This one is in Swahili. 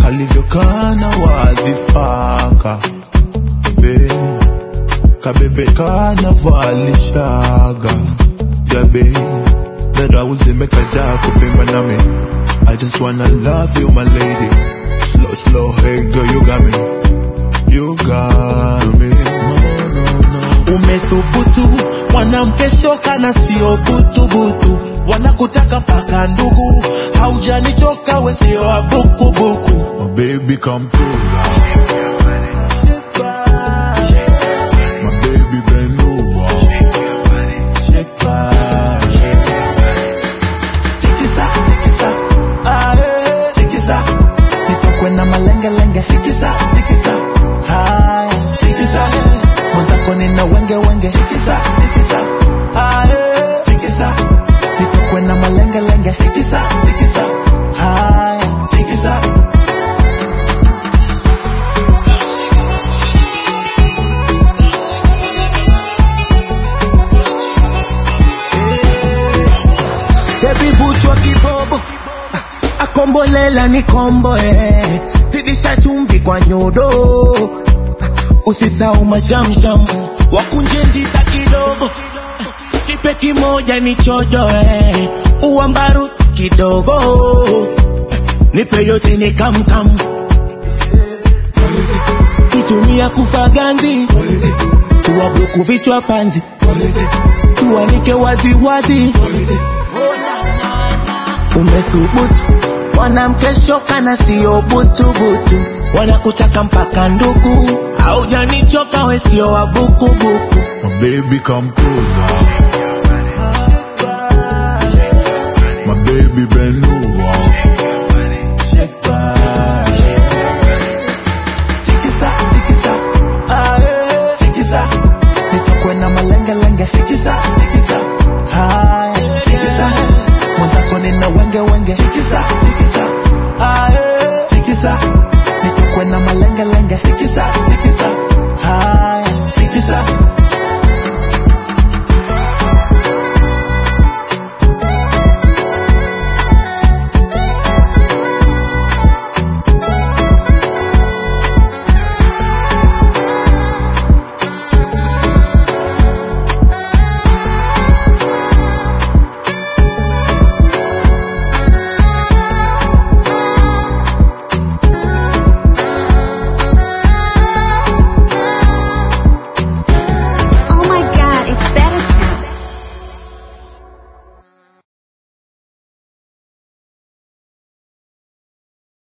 alivyokana wadhifaka be kabebe kana valishaga jabe dada uzimekaja kupimba nami I just wanna love you my lady slow slow hey girl you got me you got me no no no umethubutu mwanamke shoka na sio butubutu wanakutaka mpaka ndugu haujanichoka we sio wa bukubuku my baby come through my baby bend over tikisa tikisa ah, eh, tikisa nitokwe na malengelenge tikisa tikisa haya tikisa mwenzako nina wenge wenge tikisa tikisa ah, eh, tikisa nitokwe na malengelenge tikisa tikisa haya tikisa Baby butwa kibobo Ah, akombolela ni kombo eh. zidisha chumvi kwa nyodo Ah, usisau mashamsham wakunje ndita kidogo Ah, kipe kimoja ni chojo eh. uambaru kidogo Ah, nipe yote ni kamkam kitumia kufaganzi tuwabloku vichwa panzi tuanike waziwazi umethubutu mwanamke shoka na sio butubutu wanakutaka mpaka ndugu haujanichoka we sio wa bukubuku my baby come closer my baby bend over